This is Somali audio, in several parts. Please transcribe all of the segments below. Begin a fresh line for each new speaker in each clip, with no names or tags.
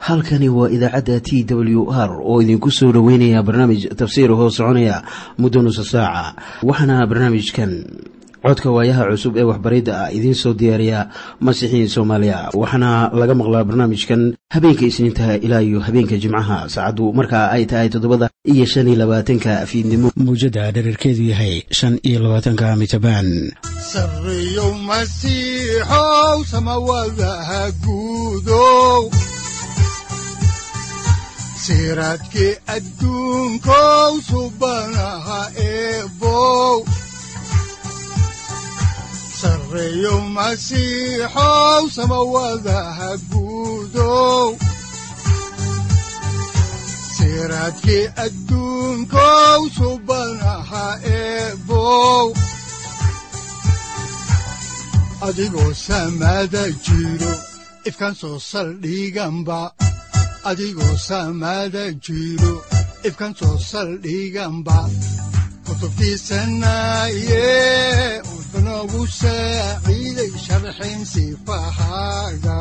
halkani waa idaacadda t w r oo idinku soo dhoweynaya barnaamij tafsiir hoo soconaya muddo nusa saaca waxaana barnaamijkan codka waayaha cusub ee waxbaridda ah idiin soo diyaariya masiixiin soomaaliya waxaana laga maqlaa barnaamijkan habeenka isniintaha ilaa iyo habeenka jimcaha saacaddu markaa ay tahay toddobada iyo shan iyo labaatanka fiidnimo mawjadda dhererkeedu yahay shan iyo labaatanka mitrbaan
sareyow masiixow samawadaha guudow siraadkii adduunkow subanaha eebow sareyow masiixow samawadaha guudow siraadkii adduunkow subanaha eebow adigoo samada jiro ifkaan soo saldhiganba adigoo samada jiro ifkaan soo saldhiganba kutubtiisanaye wuxunogu saaciiday sharxin sifahaaga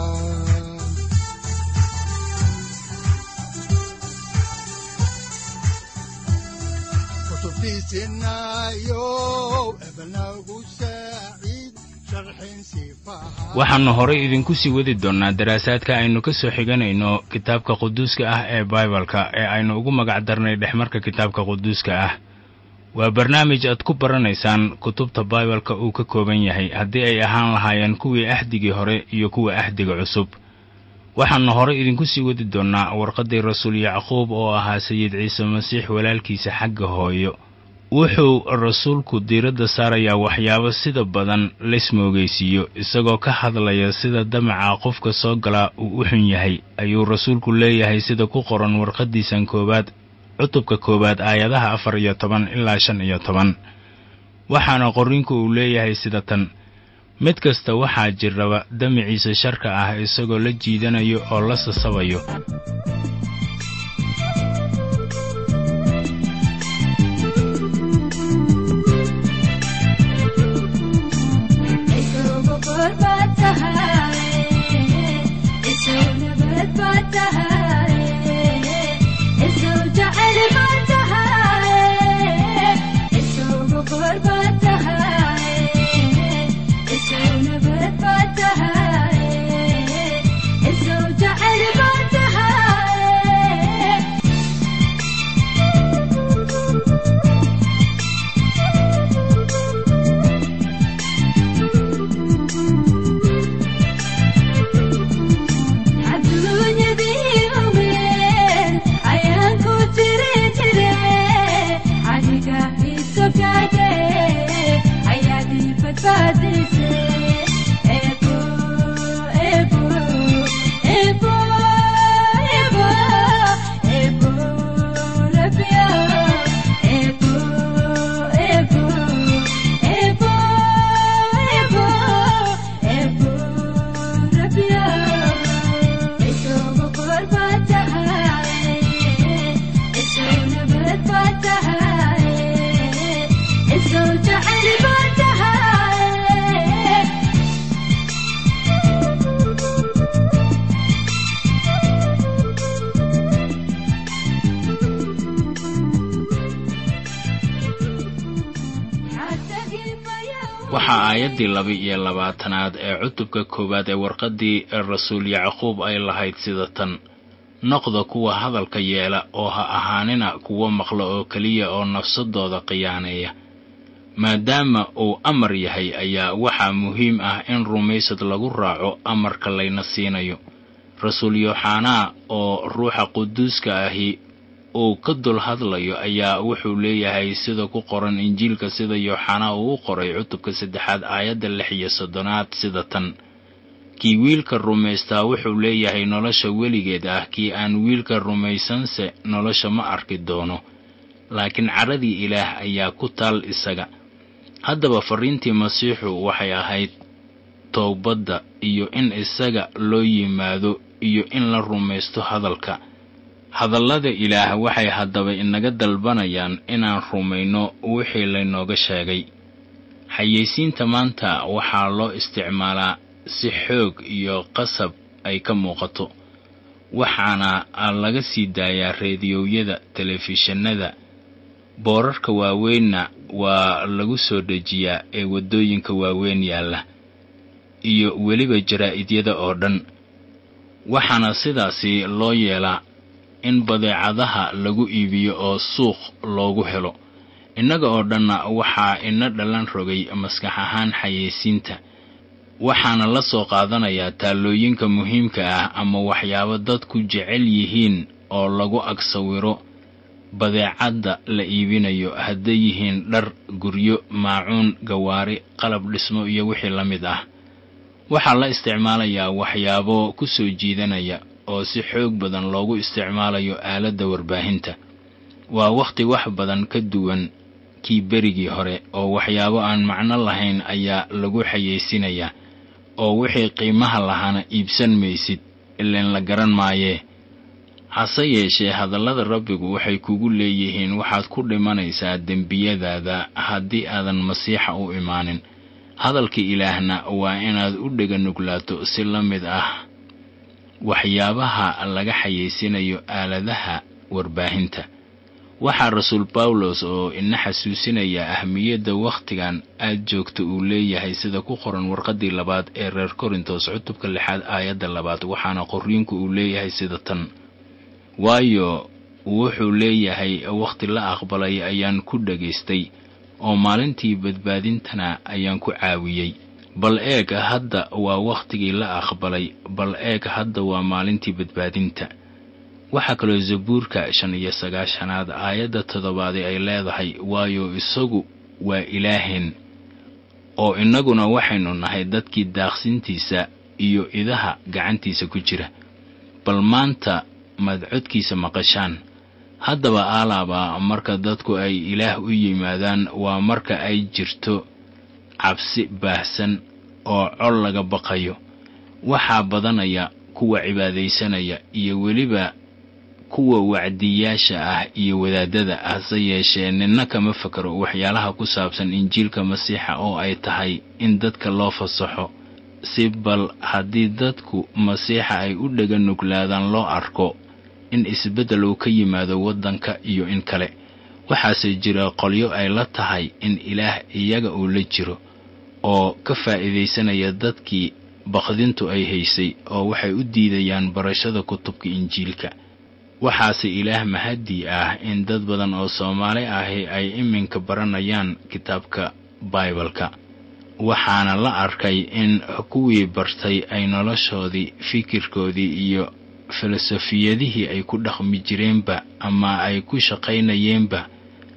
waxaannu horay idinku sii wadi doonnaa daraasaadka aynu ka soo xiganayno kitaabka quduuska ah ee baibalka ee aynu ugu magac darnay dhexmarka kitaabka quduuska ah waa barnaamij aad ku baranaysaan kutubta baibalka uu ka kooban yahay haddii ay ahaan lahaayeen kuwii ahdigii hore iyo kuwa ahdiga cusub waxaannu horay idinku sii wadi doonnaa warqaddii rasuul yacquub oo ahaa sayid ciise masiix walaalkiisa xagga hooyo wuxuu rasuulku diiradda saarayaa waxyaabo sida badan laysmoogaysiiyo isagoo ka hadlaya sida damaca qofka soo galaa uu u xun yahay ayuu rasuulku leeyahay sida ku qoran warqaddiisan koowaad cutubka koowaad aayadaha afar iyo toban ilaa shan iyo toban waxaana qorrinku uu leeyahay sida tan mid kasta waxaa jirraba damiciisa sharka ah isagoo la jiidanayo oo la sasabayo waxaa aayaddii laba-iyo labaatanaad ee cutubka koowaad ee warqaddii rasuul yacquub ay lahayd sida tan noqda kuwa hadalka yeela oo ha ahaanina kuwo maqla oo keliya oo nafsadooda khiyaaneeya maadaama uu amar yahay ayaa waxaa muhiim ah in rumaysad lagu raaco amarka layna siinayo rasuul yooxanaa oo ruuxa quduuska ahi uu ka dul hadlayo ayaa wuxuu leeyahay sida ku qoran injiilka sida yooxanaa uu u qoray cutubka saddexaad aayadda lix iyo soddonaad sida tan kii wiilka rumaystaa wuxuu leeyahay nolosha weligeed ah kii aan wiilka rumaysanse nolosha ma arki doono laakiin cadhadii ilaah ayaa ku taal isaga haddaba farriintii masiixu waxay ahayd toobadda iyo in isaga loo yimaado iyo in la rumaysto hadalka hadallada ilaah waxay haddaba inaga dalbanayaan inaan rumayno wixii laynooga sheegay xayeysiinta maanta waxaa loo isticmaalaa si xoog iyo qasab ay ka muuqato waxaana laga sii daayaa reediyowyada telefishinada boorarka waaweynna waa lagu soo dejiyaa ee waddooyinka waaweyn yaalla iyo weliba jaraa'idiyada oo dhan waxaana sidaasi loo yeelaa in badeecadaha lagu iibiyo oo suuq loogu helo innaga oo dhanna waxaa ina dhalan rogay maskax ahaan xayeysiinta waxaana la soo qaadanayaa taallooyinka muhiimka ah ama waxyaabo dadku jecel yihiin oo lagu ag sawiro badeecadda la iibinayo hadday yihiin dhar guryo maacuun gawaari qalab dhismo iyo wixii la mid ah waxaa la isticmaalayaa waxyaabo ku soo jiidanaya oo si xoog badan loogu isticmaalayo aaladda warbaahinta waa wakhti wax badan ka duwan kii berigii hore oo waxyaabo aan macno lahayn ayaa lagu xayeysinayaa oo wixii qiimaha lahaana iibsan maysid ileen la garan maayee hase yeeshee hadallada rabbigu waxay kugu leeyihiin waxaad ku dhimanaysaa dembiyadaada haddii aadan masiixa u imaanin hadalka ilaahna waa inaad u dhega nuglaato si la mid ah waxyaabaha laga xayeysinayo aaladaha warbaahinta waxaa rasuul bawlos oo ina xasuusinaya ahmiyadda wakhtigan aad joogta uu leeyahay sida ku qoran warqaddii labaad ee reer korintos cutubka lixaad aayadda labaad waxaana qorriinku uu leeyahay sida tan waayo wuxuu leeyahay wakhti la aqbalay ayaan ku dhagaystay oo maalintii badbaadintana ayaan ku caawiyey bal eeg hadda waa wakhtigii la aqbalay bal eeg hadda waa maalintii badbaadinta waxaa kaloo zabuurka shan iyo sagaashanaad aayadda toddobaadi ay leedahay waayo isagu waa ilaaheen oo innaguna waxaynu nahay dadkii daaqsintiisa iyo idaha gacantiisa ku jira bal maanta maad codkiisa maqashaan haddaba aalaaba marka dadku ay ilaah u yimaadaan waa marka ay jirto cabsi baahsan oo col laga baqayo waxaa badanaya kuwa cibaadaysanaya iyo weliba kuwa wacdiyaasha ah iyo wadaadada hase yeeshee ninna kama fakaro waxyaalaha ku saabsan injiilka masiixa oo ay tahay in dadka loo fasaxo si bal haddii dadku masiixa ay u dhega nuglaadaan loo arko in isbeddel uu ka yimaado waddanka iyo in kale waxaase jira qolyo ay la tahay in ilaah iyaga uu la jiro oo ka faa'iidaysanaya dadkii baqdintu ay haysay oo waxay u diidayaan barashada kutubka injiilka waxaase ilaah mahadii ah in dad badan oo soomaali ahi ay iminka baranayaan kitaabka baibalka waxaana la arkay in kuwii bartay ay noloshoodii fikirkoodii iyo filosofiyadihii ay ku dhaqmi jireenba ama ay ku shaqaynayeenba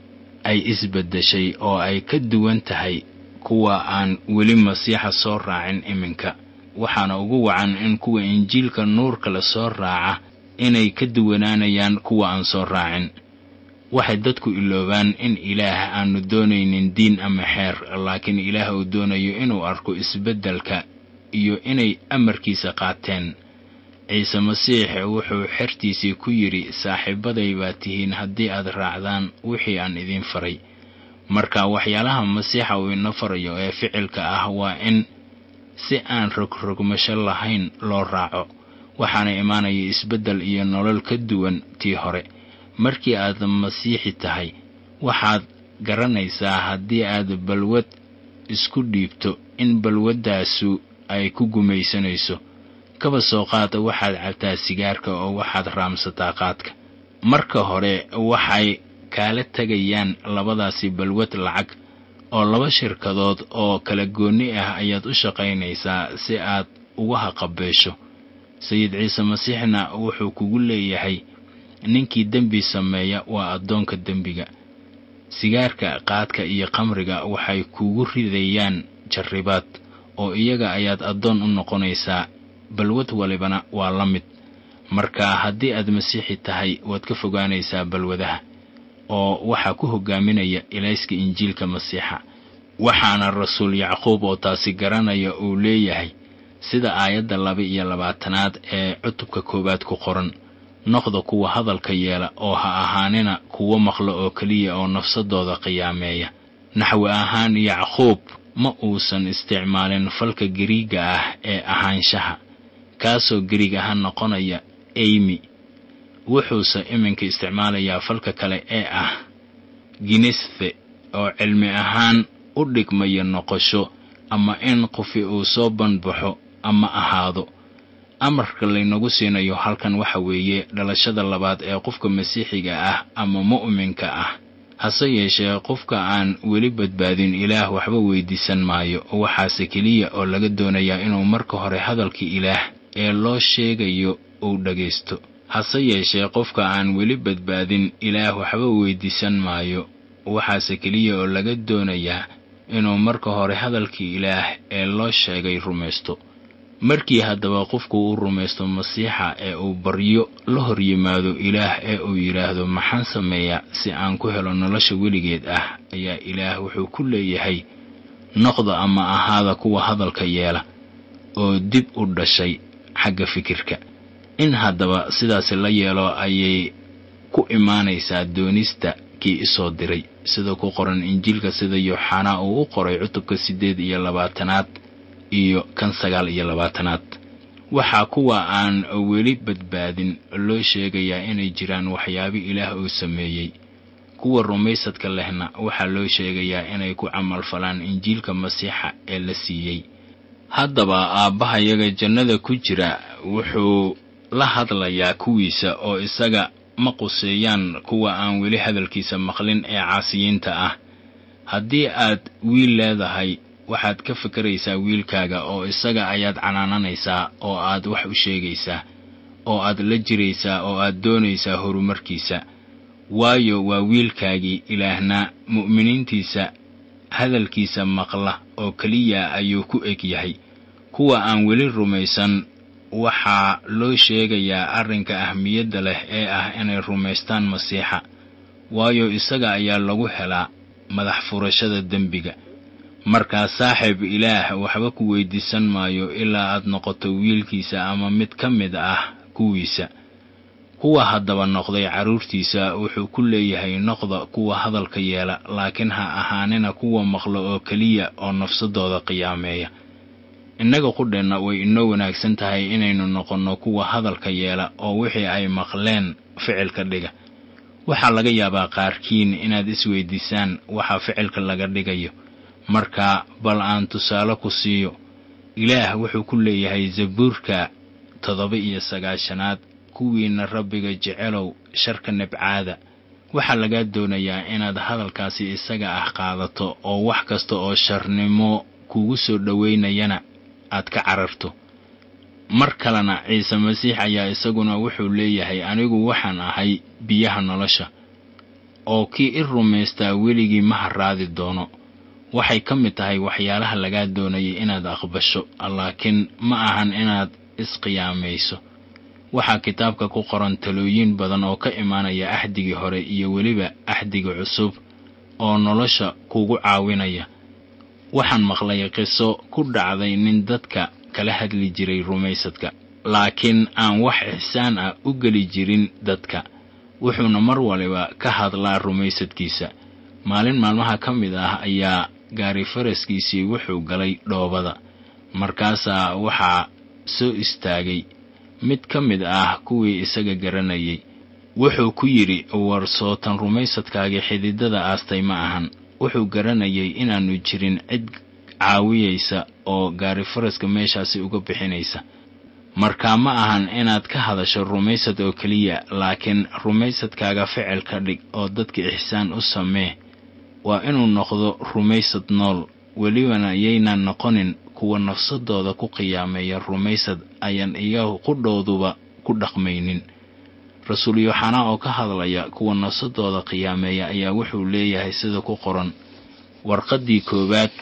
ay isbeddeshay oo ay ka duwan tahay kuwa aan weli masiixa soo raacin iminka waxaana ugu wacan in kuwa injiilka nuurka la soo raaca inay ka duwanaanayaan kuwa aan soo raacin waxay dadku iloobaan in ilaah aanu doonaynin diin ama xeer laakiin ilaah uu doonayo inuu arko isbeddelka iyo inay amarkiisa qaateen ciise masiix wuxuu xertiisii ku yidhi saaxiibaday baa tihiin haddii aad raacdaan wixii aan idiin faray marka waxyaalaha masiixa uu ina farayo ee ficilka ah waa in si aan rogrogmasho lahayn loo raaco waxaana imaanaya isbeddel iyo nolol ka duwan tii hore markii aad masiixi tahay waxaad garanaysaa haddii aad balwad isku dhiibto in balwaddaasu ay ku gumaysanayso kaba soo qaada waxaad cabtaa sigaarka oo waxaad raamsataa qaadka marka hore waxay kaala tegayaan labadaasi balwad lacag oo laba shirkadood oo kala goonni ah ayaad u shaqaynaysaa si aad uga haqabeesho sayid ciise masiixna wuxuu kugu leeyahay ninkii dembi sameeya waa addoonka dembiga sigaarka qaadka iyo khamriga waxay kugu ridayaan jarribaad oo iyaga ayaad addoon u noqonaysaa balwad walibana waa la mid marka haddii aad masiixi tahay waad ka fogaanaysaa balwadaha oo waxaa ku hogaaminaya ilayska injiilka masiixa waxaana rasuul yacquub oo taasi garanaya uu leeyahay sida aayadda laba iyo labaatanaad ee cutubka koowaad ku qoran noqda kuwa hadalka yeela oo ha ahaanina kuwo maqlo oo keliya oo nafsadooda qiyaameeya naxwi ahaan yacquub ma uusan isticmaalin falka gariiga ah ee ahaanshaha kaasoo gariig ahaan noqonaya eymi wuxuuse iminka isticmaalayaa falka kale ee ah ginisfe oo cilmi ahaan u dhigmaya noqosho ama in qofi uu soo banbaxo ama ahaado amarka laynagu siinayo halkan waxa weeye dhalashada labaad ee qofka masiixiga ah ama mu'minka ah hase yeeshee qofka aan weli badbaadin ilaah waxba weydiisan maayo waxaase keliya oo laga doonayaa inuu marka hore hadalkii ilaah ee loo sheegayo uu dhagaysto hase yeeshee qofka aan weli badbaadin ilaah waxba weydiisan maayo waxaase keliya oo laga doonayaa inuu marka hore hadalkii ilaah ee loo sheegay rumaysto markii haddaba qofku uu rumaysto masiixa ee uu baryo la hor yimaado ilaah ee uu yidhaahdo maxaan sameeyaa si aan ku helo nolosha weligeed ah ayaa ilaah wuxuu ku leeyahay noqda ama ahaada kuwa hadalka yeela oo dib u dhashay xagga fikirka in haddaba sidaasi la yeelo ayay ku imaanaysaa doonista kii isoo diray sida ku qoran injiilka sida yooxanaa uu u qoray cutubka siddeed iyo labaatanaad iyo kan sagaal iyo labaatanaad waxaa kuwa aan weli badbaadin loo sheegayaa inay jiraan waxyaabo ilaah uu sameeyey kuwa rumaysadka lehna waxaa loo sheegayaa inay ku camalfalaan injiilka masiixa ee la siiyey haddaba aabbahayaga jannada ku jira wuxuu la hadlayaa kuwiisa oo isaga ma quseeyaan kuwa aan weli hadalkiisa maqlin ee caasiyiinta ah haddii aad wiil leedahay waxaad ka fikeraysaa wiilkaaga oo isaga ayaad canaananaysaa oo aad wax u sheegaysaa oo aad la jiraysaa oo aad doonaysaa horumarkiisa waayo waa wiilkaagii ilaahna mu'miniintiisa hadalkiisa maqla oo keliya ayuu ku eg yahay kuwa aan weli rumaysan waxaa loo sheegayaa arrinka ahmiyadda leh ee ah inay rumaystaan masiixa waayo isaga ayaa lagu helaa madax furashada dembiga markaa saaxiib ilaah waxba ku weydiisan maayo ilaa aad noqoto wiilkiisa ama mid ka mid ah kuwiisa kuwa haddaba noqday carruurtiisa wuxuu ku leeyahay noqda kuwa hadalka yeela laakiin ha ahaanina kuwa maqlo oo keliya oo nafsadooda qiyaameeya innaga qudheenna way inoo wanaagsan tahay inaynu noqonno kuwa hadalka yeela oo wixii ay maqleen ficilka dhiga waxaa laga yaabaa qaarkiin inaad isweydiisaan waxa ficilka laga dhigayo marka bal aan tusaale ku siiyo ilaah wuxuu ku leeyahay zabuurka toddoba iyo sagaashanaad kuwiinna rabbiga jecelow sharka nabcaada waxaa lagaa doonayaa inaad hadalkaasi isaga ah qaadato oo wax kasta oo sharnimo kugu soo dhoweynayana aad ka cararto mar kalena ciise masiix ayaa isaguna wuxuu leeyahay anigu waxaan ahay biyaha nolosha oo kii i rumaystaa weligii ma harraadi doono waxay ka mid tahay waxyaalaha lagaa doonayay inaad aqbasho laakiin ma ahan inaad isqiyaamayso waxaa kitaabka ku qoran talooyin badan oo ka imaanaya axdigii hore iyo weliba axdiga cusub oo nolosha kugu caawinaya waxaan maqlay qiso ku dhacday nin dadka kala hadli jiray rumaysadka laakiin aan wax ixsaan ah u geli jirin dadka wuxuuna mar waliba ka hadlaa rumaysadkiisa maalin maalmaha ka mid ah ayaa gaari faraskiisii wuxuu galay dhoobada markaasaa waxaa soo istaagay mid ka mid ah kuwii isaga garanayay wuxuu ku yidhi war sootan rumaysadkaagii xididada aastay ma ahan wuxuu garanayay inaannu jirin cid caawiyaysa oo gaari faraska meeshaasi uga bixinaysa markaa ma ahan inaad ka hadasho rumaysad oo keliya laakiin rumaysadkaaga ficil ka dhig oo dadka ixsaan u samee waa inuu noqdo rumaysad nool welibana yaynan noqonin kuwa nafsadooda ku qiyaameeya rumaysad ayaan iyagu qudhooduba ku dhaqmaynin rasuul yooxanaa oo ka hadlaya kuwa nafsadooda qiyaameeya ayaa wuxuu leeyahay sida ku qoran warqaddii koowaad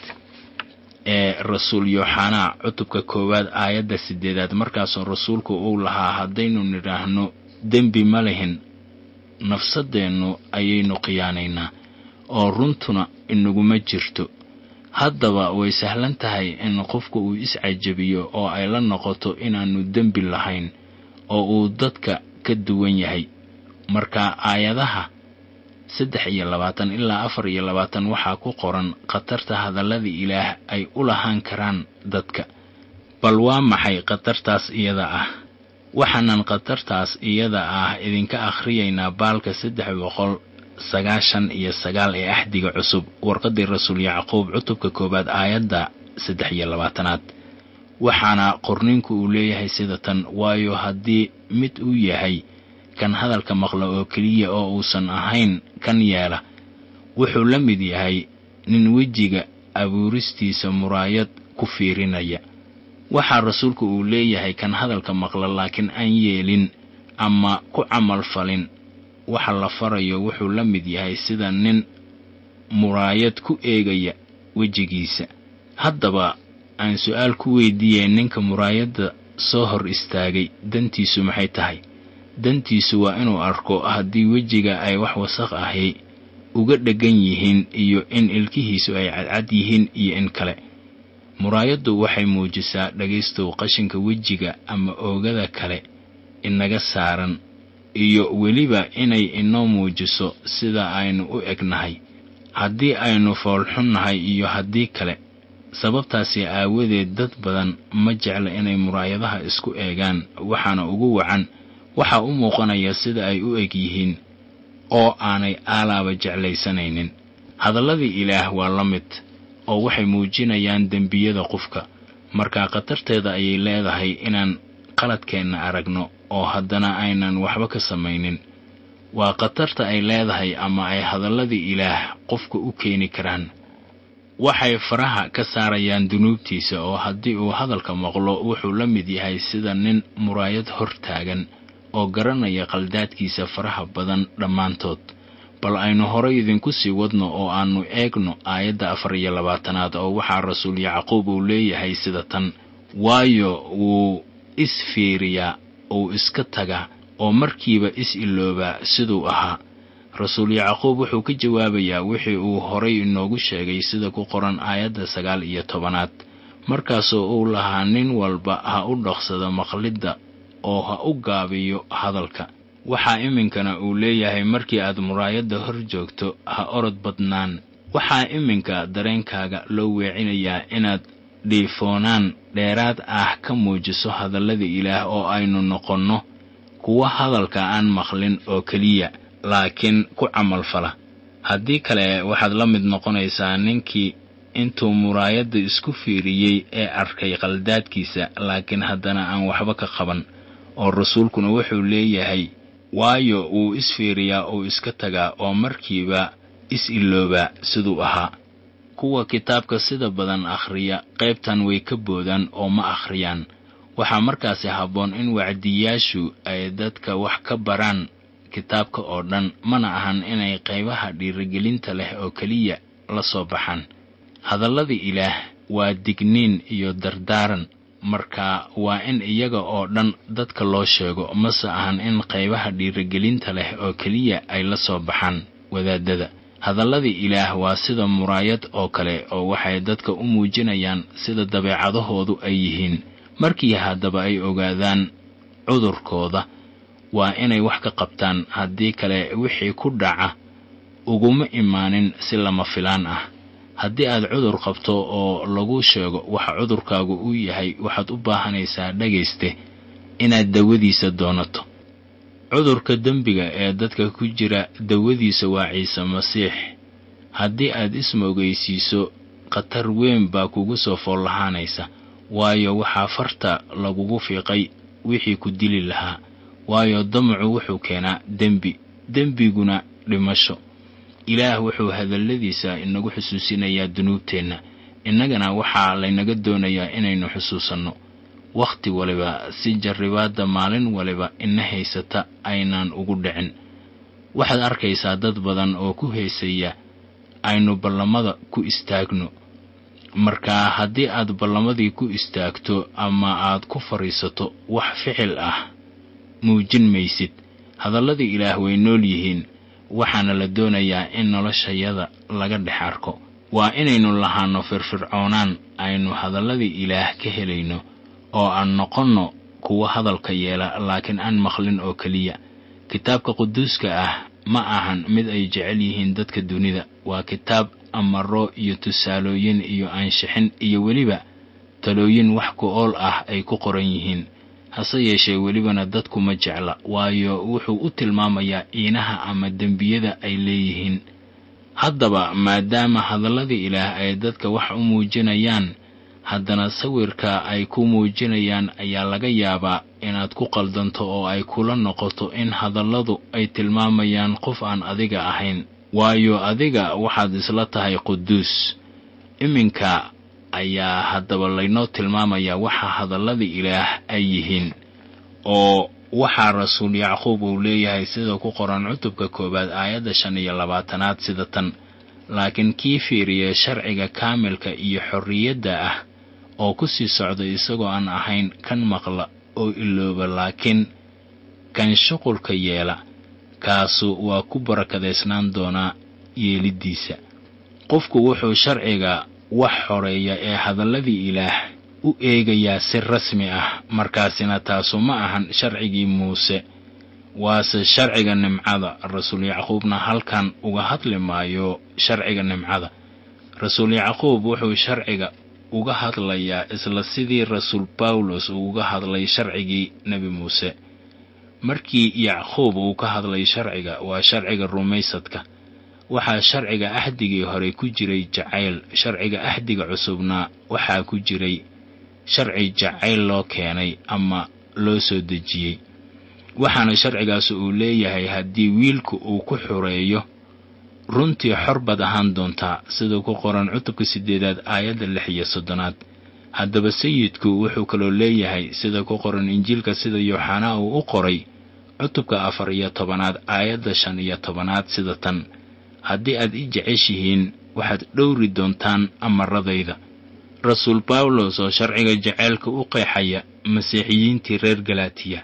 ee rasuul yooxanaa cutubka koowaad aayadda siddeedaad markaasoo rasuulku uu lahaa haddaynu nidhaahno dembi ma lihin nafsadeennu ayaynu khiyaanaynaa oo runtuna inaguma jirto haddaba way sahlan tahay in qofku uu iscajabiyo oo ay la noqoto inaannu dembi lahayn oo uu dadka ka duwan yahay marka aayadaha saddex iyo labaatan ilaa afar iyo labaatan waxaa ku qoran khatarta hadallada ilaah ay u lahaan karaan dadka bal waa maxay khatartaas iyada ah waxaanan khatartaas iyada ah idinka akhriyaynaa baalka saddex boqol sagaashan iyo sagaal ee axdiga cusub warqaddii rasuul yacquub cutubka koowaad aayadda saddex iyo labaatanaad waxaana qorninku uu leeyahay sida tan waayo haddii mid uu yahay kan hadalka maqla oo keliya oo uusan ahayn kan yeela wuxuu la mid yahay nin wejiga abuuristiisa muraayad ku fiirinaya waxaa rasuulku uu leeyahay kan hadalka maqla laakiin aan yeelin ama ku camal falin waxa la farayo wuxuu la mid yahay sida nin muraayad ku eegaya wejigiisa haddaba aan su-aal ku weydiiyey ninka muraayadda soo hor istaagay dantiisu maxay tahay dantiisu waa inuu arko haddii wejiga ay wax wasaq ahi uga dheggan yihiin iyo in ilkihiisu ay cadcad yihiin iyo in kale muraayaddu waxay muujisaa dhegaystow qashinka wejiga ama oogada kale inaga saaran iyo weliba inay inoo muujiso sida aynu u egnahay haddii aynu foolxunnahay iyo haddii kale sababtaasi aawadeed dad badan ma jecla inay muraayadaha isku eegaan waxaana ugu wacan waxaa u muuqanaya sida ay u eg yihiin oo aanay aalaaba jeclaysanaynin hadalladii ilaah waa la mid oo waxay muujinayaan dembiyada qofka markaa khatarteeda ayay leedahay inaan qaladkeenna aragno oo haddana aynan waxba ka samaynin waa khatarta ay leedahay ama ay hadalladii ilaah qofka u keeni karaan waxay faraha ka saarayaan dunuubtiisa oo haddii uu hadalka maqlo wuxuu la mid yahay sida nin muraayad hor taagan oo garanaya qaldaadkiisa faraha badan dhammaantood bal aynu horay idinku sii wadno oo aannu eegno aayadda afar iyo labaatanaad oo waxaa rasuul yacquub uu leeyahay sida tan waayo wuu isfiiriyaa uu iska tagaa oo markiiba is-iloobaa siduu ahaa rasuul yacquub wuxuu ka jawaabayaa wixii uu horay inoogu sheegay sida ku qoran aayadda sagaal iyo tobanaad markaasoo uu lahaa nin walba ha u dhaqsado maqlidda oo ha u gaabiyo hadalka waxaa iminkana uu leeyahay markii aad muraayadda hor joogto ha orod badnaan waxaa iminka dareenkaaga loo weecinayaa inaad dhiifoonaan dheeraad ah ka muujiso hadallada ilaah oo aynu noqonno kuwa hadalka aan maqlin oo keliya laakiin ku camalfala haddii kale waxaad la mid noqonaysaa ninkii intuu muraayadda isku fiiriyey ee arkay qaldaadkiisa laakiin haddana aan waxba ka qaban oo rasuulkuna wuxuu leeyahay waayo wuu isfiiriyaa uu iska tagaa oo markiiba is-iloobaa siduu ahaa kuwa kitaabka sida badan akhriya qaybtan way ka boodaan oo ma akhriyaan waxaa markaasi habboon in wacdiyaashu ay dadka wax ka baraan kitaabka oo dhan mana ahan inay qaybaha dhiirigelinta leh oo keliya la soo baxaan hadallada ilaah waa digniin iyo dardaaran marka waa in iyaga oo dhan dadka loo sheego mase ahan in qaybaha dhiirigelinta leh oo keliya ay la soo baxaan wadaadada hadalladii ilaah waa sida muraayad oo kale oo waxay dadka u muujinayaan sida dabeecadahoodu ay yihiin markii haddaba ay ogaadaan cudurkooda waa inay wax ka qabtaan haddii kale wixii ku dhaca uguma imaanin si lama filaan ah haddii aad cudur qabto oo lagu sheego waxa cudurkaagu uu yahay waxaad u baahanaysaa dhagayste inaad dawadiisa doonato cudurka dembiga ee dadka ku jira dawadiisa waa ciise masiix haddii aad ismoogaysiiso khatar weyn baa kugu soo fool lahaanaysa waayo waxaa farta lagugu fiiqay wixii ku dili lahaa waayo damacu wuxuu keenaa dembi dembiguna dhimasho ilaah wuxuu hadalladiisa inagu xusuusinayaa dunuubteenna innagana waxaa laynaga doonayaa inaynu xusuusanno wakhti waliba si jarribaadda maalin waliba ina haysata aynaan ugu dhicin waxaad arkaysaa dad badan oo ku heesaya aynu ballamada ku istaagno markaa haddii aad ballamadii ku istaagto ama aad ku fadhiisato wax ficil ah muujin maysid hadalladii ilaah way nool yihiin waxaana la doonayaa in noloshayada laga dhex arko waa inaynu lahaanno firfircoonaan aynu hadalladii ilaah ka helayno oo aan noqonno kuwa hadalka yeela laakiin aan maqlin oo keliya kitaabka quduuska ah ma ahan mid ay jecel yihiin dadka dunida waa kitaab amaro iyo tusaalooyin iyo aanshixin iyo weliba talooyin wax ku ool ah ay ku qoran yihiin hase yeeshee welibana dadku ma jecla waayo wuxuu u tilmaamayaa iinaha ama dembiyada ay leeyihiin haddaba maadaama hadalladii ilaah ay dadka wax u muujinayaan haddana sawirka ay ku muujinayaan ayaa laga yaabaa inaad ku qaldanto oo ay kula noqoto in hadalladu ay tilmaamayaan qof aan adiga ahayn waayo adiga waxaad isla tahay quduus iminka ayaa haddaba laynoo tilmaamayaa waxa hadalladii ilaah ay yihiin oo waxaa rasuul yacquub uu leeyahay sida ku qoran cutubka koowaad aayadda shan iyo labaatanaad sida tan laakiin kii fiiriya sharciga kaamilka iyo xorriyadda ah oo ku sii socda isagoo aan ahayn kan maqla oo ilooba laakiin kan shuqulka yeela kaasu waa ku barakadaysnaan doonaa yeeliddiisa qofku wuxuu sharciga wax xoreeya ee hadalladii ilaah u eegayaa si rasmi ah markaasina taasu ma ahan sharcigii muuse waase sharciga nimcada rasuul yacquubna halkan uga hadli maayo sharciga nimcada rasuul yacquub wuxuu sharciga uga hadlayaa isla sidii rasuul bawlos uu uga hadlay sharcigii nebi muuse markii yacquub uu ka hadlay sharciga waa sharciga rumaysadka waxaa sharciga axdigii hore ku jiray jacayl sharciga axdiga cusubna waxaa ku jiray sharci jacayl loo keenay ama loo soo dejiyey waxaana sharcigaas uu leeyahay haddii wiilku uu ku xureeyo runtii xor baad ahaan doontaa sida ku qoran cutubka siddeedaad aayadda lix iyo soddonaad haddaba sayidku wuxuu kaloo leeyahay sida ku qoran injiilka sida yooxanaa uu u qoray cutubka afar iyo tobanaad aayadda shan iyo tobanaad sida tan haddii aad i jeceshihiin waxaad dhowri doontaan amaradayda rasuul bawlos oo sharciga jaceylka u qeexaya masiixiyiintii reer galaatiya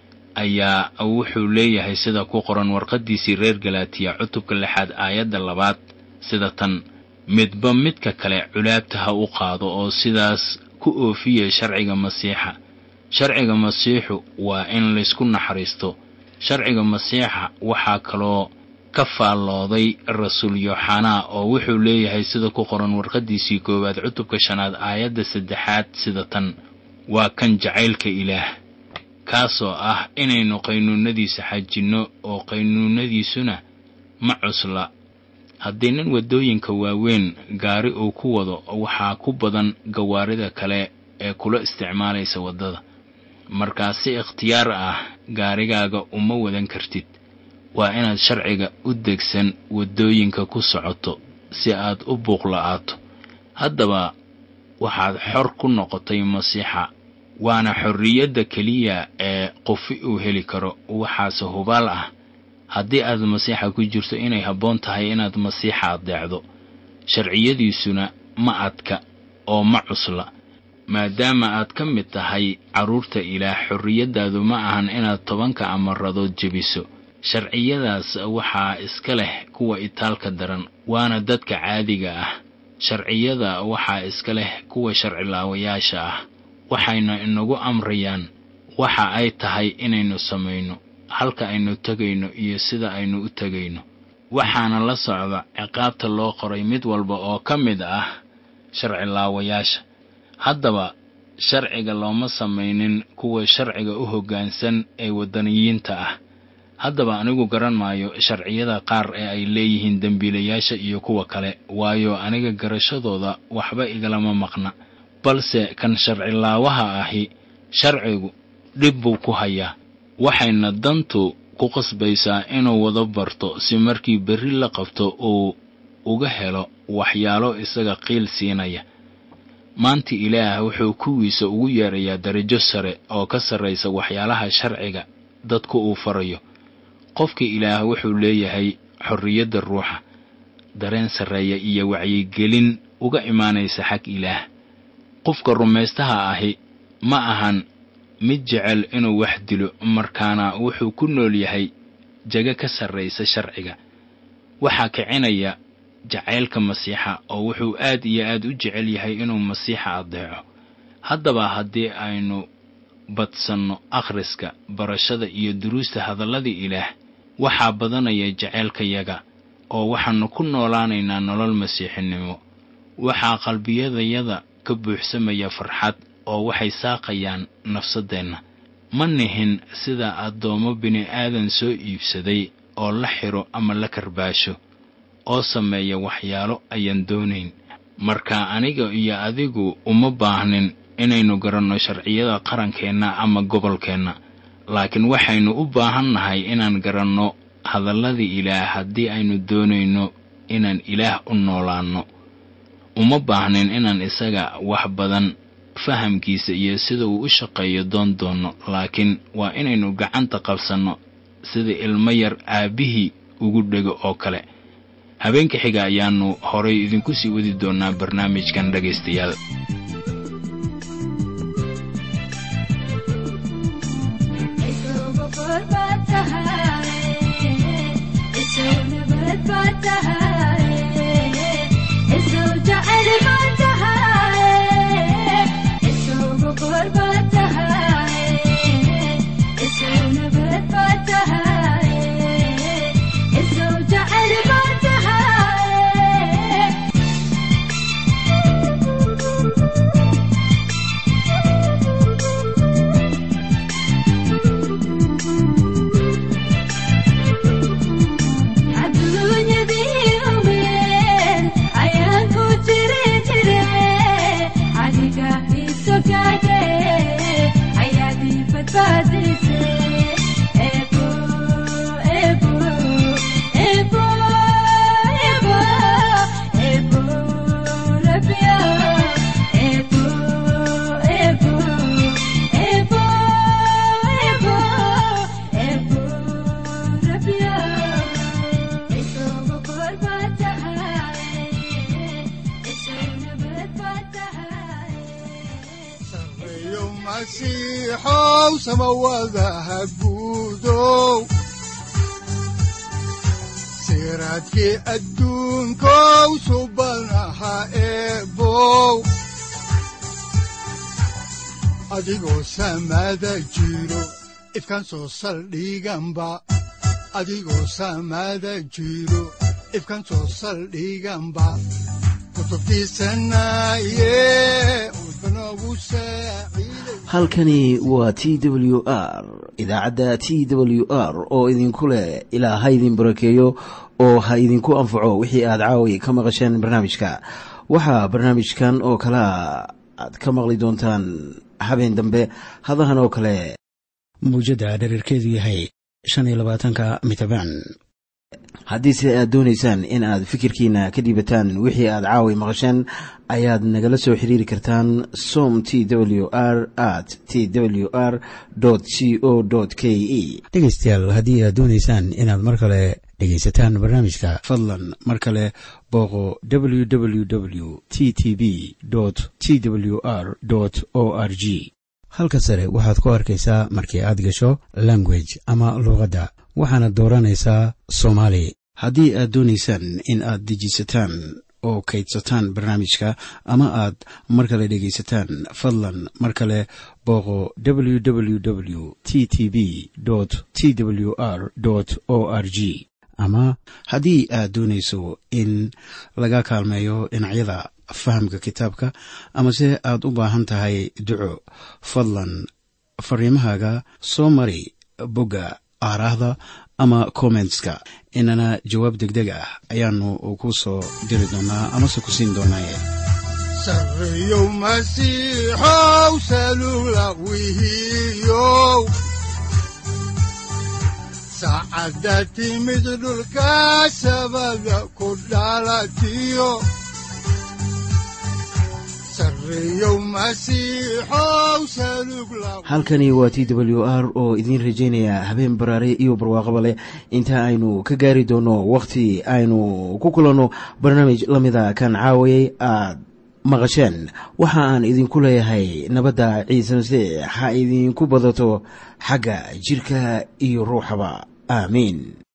ayaa wuxuu leeyahay sida ku qoran warqaddiisii reer galaatiya cutubka lixaad aayadda labaad sida tan midba midka kale culaabta ha u qaado oo sidaas ku oofiya sharciga masiixa sharciga masiixu waa in laysku naxariisto sharciga masiixa waxaa kaloo ka faallooday rasuul yooxanaa oo wuxuu leeyahay sida ku qoran warqaddiisii koowaad cutubka shanaad aayadda saddexaad sida tan waa kan jacaylka ilaah kaasoo ah inaynu qaynuunadiisa xajinno oo qaynuunadiisuna ma cusla haddii nin waddooyinka waaweyn gaari uu ku wado waxaa ku badan gawaarida kale ee kula isticmaalaysa waddada markaa si ikhtiyaar ah gaarigaaga uma wadan kartid waa inaad sharciga u degsan waddooyinka ku socoto si aad u buuqla'aato haddaba waxaad xor ku noqotay masiixa waana xorriyadda keliya ee qofi uu heli karo waxaase hubaal ah haddii aad masiixa ku jirto inay habboon tahay inaad masiixa addeecdo sharciyadiisuna ma adka oo ma cusla maadaama aad ka mid tahay carruurta ilaah xorriyaddaadu ma ahan inaad tobanka amaradood jebiso sharciyadaas waxaa iska leh kuwa itaalka daran waana dadka caadiga ah sharciyada waxaa iska leh kuwa sharcilaawayaasha ah waxayna inagu amrayaan waxa ay tahay inaynu samayno halka aynu tegayno iyo sida aynu u tegayno waxaana la socda ciqaabta loo qoray mid walba oo ka mid ah sharcilaawayaasha haddaba sharciga looma samaynin kuwa sharciga u hoggaansan ee waddaniyiinta ah haddaba anigu garan maayo sharciyada qaar ee ay leeyihiin dembiilayaasha iyo kuwa kale waayo aniga garashadooda waxba igalama maqna balse kan sharcilaawaha ahi sharcigu dhib buu ku hayaa waxayna dantu ku qasbaysaa inuu wada barto si markii berri la qabto uu uga helo waxyaalo isaga qiil siinaya maanta ilaah wuxuu kuwiisa ugu yeerayaa darajo sare oo ka sarraysa waxyaalaha sharciga dadku uu farayo qofka ilaah wuxuu leeyahay xorriyadda ruuxa dareen sarreeya iyo wacyigelin uga imaanaysa xag ilaah qofka rumaystaha ahi ma ahan mid jecel inuu wax dilo markaana wuxuu ku nool yahay jago ka sarraysa sharciga waxaa kicinaya jacaylka masiixa oo wuxuu aad iyo aad u jecel yahay inuu masiixa addeeco haddaba haddii aynu badsanno akhriska barashada iyo duruusta hadallada ilaah waxaa badanaya jacaylkayaga oo waxaannu ku noolaanaynaa nolol masiixinimo waxaa qalbiyadayada ka buuxsamaya farxad oo waxay saaqayaan nafsaddeenna ma nihin sida addoommo bini'aadan soo iibsaday oo la xidho ama la karbaasho oo sameeya waxyaalo ayaan doonayn marka aniga iyo adigu uma baahnin inaynu garanno sharciyada qarankeenna ama gobolkeenna laakiin waxaynu u baahan nahay inaan garanno hadalladii ilaah haddii aynu doonayno inaan ilaah u noolaanno uma baahnin inaan isaga wax badan fahamkiisa iyo sida uu u shaqeeyo doon doonno laakiin waa inaynu gacanta qabsanno sida ilmo yar aabbihii ugu dhego oo kale habeenka xiga ayaannu horay idinku sii wadi doonnaa barnaamijkan dhegaystayaal
siraadkii adduunkow subanaha eebow adigoo samaada jiro ifkaan soo saldhiganba adigoo samaada jiro ifkaan soo saldhiganba
halkani waa t w r idaacadda t w r oo idinku leh ilaa ha idin barakeeyo oo ha idinku anfaco wixii aad caawi ka maqasheen barnaamijka waxaa barnaamijkan oo kalea aad ka maqli doontaan habeen dambe hadahan oo kale mawjadda dhererkeedu yahay shan iyo labaatanka mitrbaan haddiise aad doonaysaan in aad fikirkiina ka dhiibataan wixii aad caawi maqasheen ayaad nagala soo xiriiri kartaan som t w r at t w r c o k e dhegaystayaal haddii aad doonaysaan inaad mar kale dhegaysataan barnaamijka fadlan mar kale booqo w w w t t b t w r o r g halka sare waxaad ku arkaysaa markii aad gasho language ama luuqadda waxaana dooranaysaa soomaali haddii aad doonaysaan in aad dejisataan oo kaydsataan barnaamijka ama aad mar kale dhegaysataan fadlan mar kale booqo w w w t t b t w r o r g ama haddii aad doonayso in laga kaalmeeyo dhinacyada fahamka kitaabka amase aad u baahan tahay duco fadlan fariimahaaga soo mari bogga aaraahda ama kommentska inana jawaab deg deg ah ayaanu ku soo diri doonaa amase ku siin doonaaye
sareyow masiixow salula wihiyow saacadda timid dhulka sabada ku dhalatiyo
halkani waa t w r oo idiin rajaynaya habeen baraare iyo barwaaqaba leh inta aynu ka gaari doono wakhti aynu ku kulanno barnaamij la mida kan caawayay aad maqasheen waxa aan idinku leeyahay nabadda ciise masiix ha idinku badato xagga jidhka iyo ruuxaba aamiin